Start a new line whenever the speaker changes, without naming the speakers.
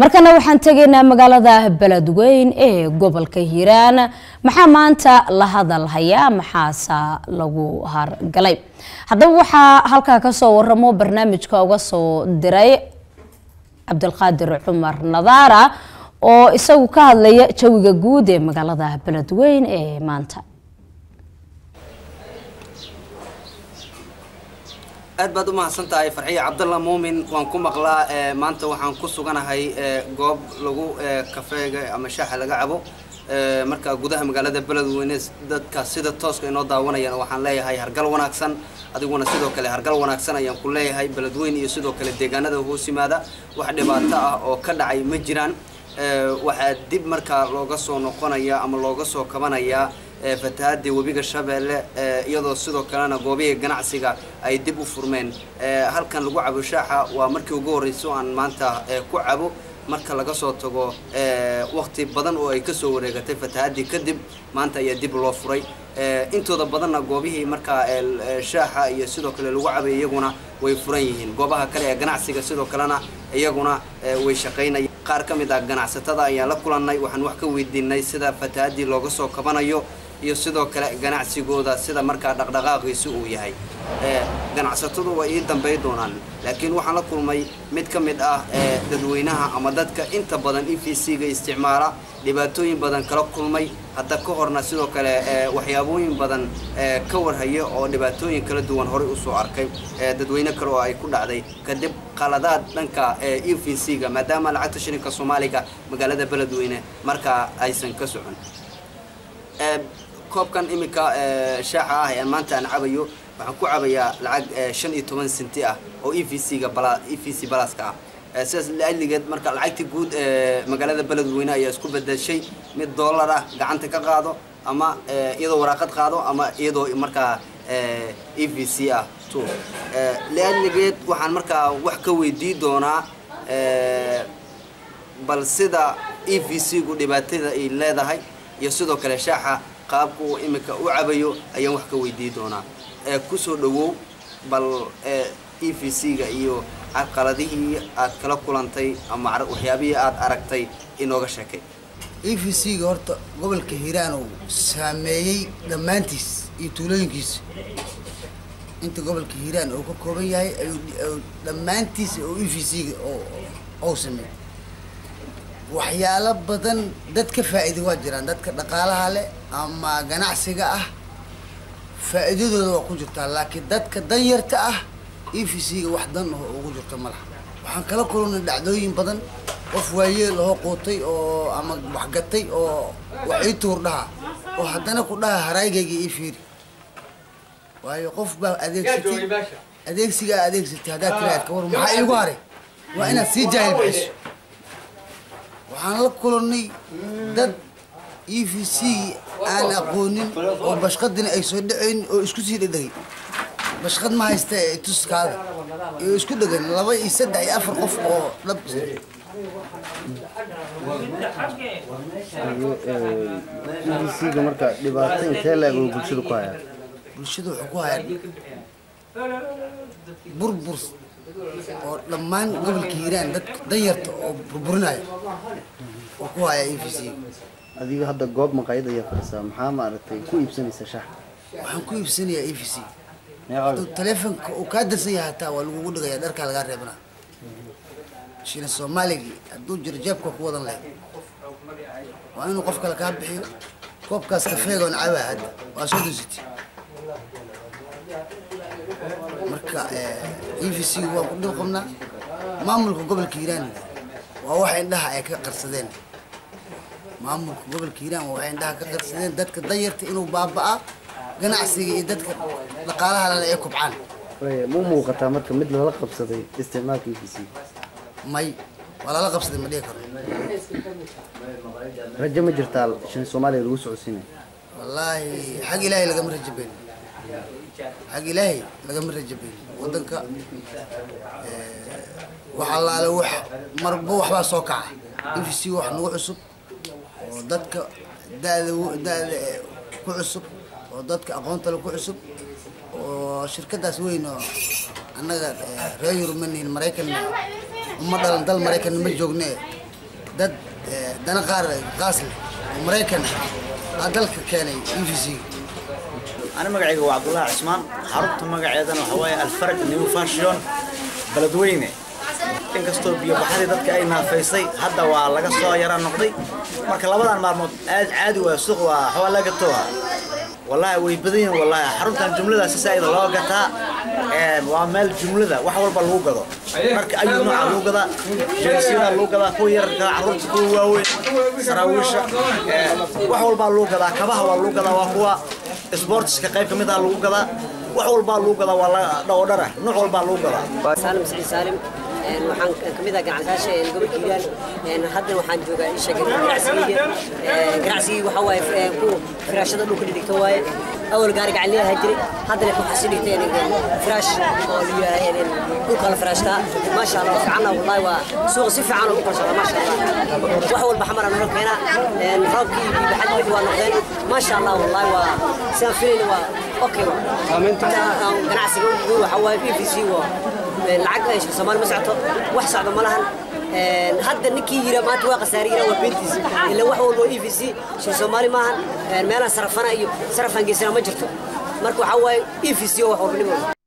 markana waxaan tegaynaa magaalada beledweyn ee gobolka hiiraan maxaa maanta la hadal hayaa maxaase lagu hargalay haddaba waxaa halkaa kasoo waramo barnaamijka uga soo diray cabdilqaadir cumar nadaara oo isagu ka hadlaya jawiga guud ee magaalada beledweyn ee maanta
aad baad u mahadsan tahay farxiya cabdalla muumin waan ku maqlaa maanta waxaan ku suganahay goob lagu kafeega ama shaaxa laga cabo marka gudaha magaalada beledweyne dadka sida tooska inoo daawanayaan waxaan leeyahay hargal wanaagsan adiguna sidoo kale hargal wanaagsan ayaan ku leeyahay beledweyne iyo sidoo kale deegaanada hoos yimaada wax dhibaato ah oo ka dhacay ma jiraan waxaa dib markaa looga soo noqonaya ama looga soo kabanayaa fatahaadii webiga shabeelle iyadoo sidoo kalena goobihii ganacsiga ay dib u furmeen halkan lagu cabo shaaxa waa markii ugu horreyso aan maanta ku cabo marka laga soo tago waqti badan oo ay kasoo wareegatay fatahaadii kadib maanta ayaa dib loo furay intooda badanna goobihii markaa shaaxa iyo sidoo kale lagu cabay iyaguna way furan yihiin goobaha kale ee ganacsiga sidoo kalena iyaguna way shaqaynaya qaar ka mid ah ganacsatada ayaan la kulannay waxaan wax ka weydiinay sida fatahaadii looga soo kabanayo iyo sidoo kale ganacsigooda sida markaa dhaqdhaqaaqiisi uu yahay ganacsatadu way ii dambay doonaan laakiin waxaan la kulmay mid ka mid ah dadweynaha ama dadka inta badan e v c ga isticmaala dhibaatooyin badan kala kulmay hadda ka horna sidoo kale waxyaabooyin badan ka warhaya oo dhibaatooyin kala duwan horey usoo arkay dadweyne kale oo ay ku dhacday kadib qaladaad dhanka e v c ga maadaama lacagta shilinka soomaaliga magaalada beledweyne markaa aysan ka socon koobkan iminka shaaxa ah ee maanta aan cabayo waxaan ku cabayaa lacag shan iyo toban senti ah oo e v c ga bala e v c balaska ah sidaas laaligeed marka lacagtii guud ee magaalada beledweyne ayaa isku bedeshay mid dollar ah gacanta ka qaado ama iyadoo waraaqad qaado ama iyadoo markaa e v c ah to laaligeed waxaan markaa wax ka weydii doonaa bal sida e v c gu dhibaatada ay leedahay iyo sidoo kale shaaxa qaabka uu iminka u cabayo ayaan wax ka weydii doonaa kusoo dhawow bal e v c ga iyo caqaladihii aad kala kulantay ama waxyaabihii aad aragtay inooga sheekay
e v c ga horta gobolka hiiraan uu saameeyey dhammaantiis iyo tuulooyinkiisa inta gobolka hiiraan uu ka kooban yahay ayuu dhammaantiis oo e v c ga ou sameeyey waxyaalo badan dad ka faa'iida waa jiraan dadka dhaqaalaha leh ama ganacsiga ah faa'iidadooda waa ku jirtaa laakiin dadka danyarta ah e v c ga wax dan aho ugu jirto ma laha waxaan kala kulannay dhacdooyin badan qof waayeel ahoo quutay oo ama waxgatay oo wax ii tuur dhaha oo haddana ku dhaha haraygayga ii fiiri waayo qof baa adeegsatay adeegsigaa adeegsatay haddaad tiraad ka war maxaa iigu haray waa inaad sii jaahil bixiso waxaan la kulannay dad e v c aan aqoonin oo bashqadina ay soo dhacayn oo isku sii dhedhegay bashqad ma haysta ee tuskaada iyo isku dhegan laba iyo saddex iyo afar qof oo dhab
ga marka dhibaato intee la-eg oo bulshada ku hayaa
bulshada wuxuu ku hayaa burbur oo dhammaan gobolka hiiraan dadka danyarta oo burburinaya oo ku hayaa e v c
adiga hadda goob maqaayad ayaa fadhisaa maxaa maaragtay ku iibsanaysa shax
waxaan ku iibsanayaa e v c hadduu taleefonka uu kaa darsan yahay hataa waa lagugu dhigaya dharkaa lagaa reebana shina soomaaligii hadduu jiro jeebka ku wadan lahayd waa inuu qof kale kaa bixiyo koobkaas kafeega on cabaa hadda waa soo dusiti marka e v c waan ku dhib qabnaa maamulka gobolka hiiraan waa waxa indhaha ay ka qarsadeen maamulka gobolka hiiraan waa waxay indhaha ka qarsadeen dadka danyarta inuu baaba'aa ganacsiga iyo dadka dhaqaalaha lale ay kubcaan
mu muuqataa marka mid lala qabsaday isticmaalka e v c
may waa lala qabsaday ma dhihi karo
rajo ma jirtaa shan soomaaliya lagu socodsiinaya
wallaahi xag ilaahay lagama rajabeyn xag ilaahay lagama rajabeyn wadanka wax allaale wax marba waxbaa soo kaca e v c wax nagu cusub oo dadka dada da-da ku cusub oo dadka aqoontale ku cusub oo shirkadaas weyn oo annaga reer yurub ma nihin maraykanna uma dhalan dal maraykanna ma joogne dad eh, dana qaar qaas leh oo maraykan ah aa dalka keenay e v c
أنا مقعي هو عبد الله عثمان حربت مقعي أنا وحواي الفرق نيو فاشيون بلدوينة in kastoo biyo baxadii dadka ay naafaysay hadda waa laga soo yara noqday marka labadan maalmood aad caadi waa suuq waa xawaa laga tooha wallahi way badan yihiin wallahi xaruntan jumlada si saa'id loo gataa ee waa meel jumlada wax walba lagu gado marka ayuu nooca lagu gadaa jeensiyada lagu gadaa kuwa yararka carruurta kuwa waaweyn saraawiisha ee wax walbaa lagu gadaa kabaha waa lagu gadaa waa kuwa sportska qayb ka mid ah lagu gadaa wax walbaa lagu gadaa waa la dhowdhara nooc walbaa lagu gadaa
سالم سعيد سالم een waxaan ka mid ah ganacsaasha een gobolka hiiraan een hadda waxaan joogaa isha ganacsiga een ganacsigii waxa waaye ee, ku firaashada dhulka dhigta waaye awal gaari gacan leeyahay jiray hadda leh waxaa sii dhigtay een firaash oo leeyahay een dhulka la firaashtaa maasha Allah fiicana wallahi waa suuq si fiican oo u qorshada maasha Allah wax walba xamar aan keena een roobkii iyo baxad wixii waa noqdeen maasha Allah wallahi waa saan filayna waa okay ganacsiga ugu waxa waaye EVC waa lacag ay Soomaali ma socoto wax socdo ma lahan een hadda ninkii yira maanta waa qasaariira waa beentiisa ila wax walba EVC shay Soomaali maahan een meelaha sarafana iyo sarafan geesana ma jirto marka waxa waaye EVC wax walba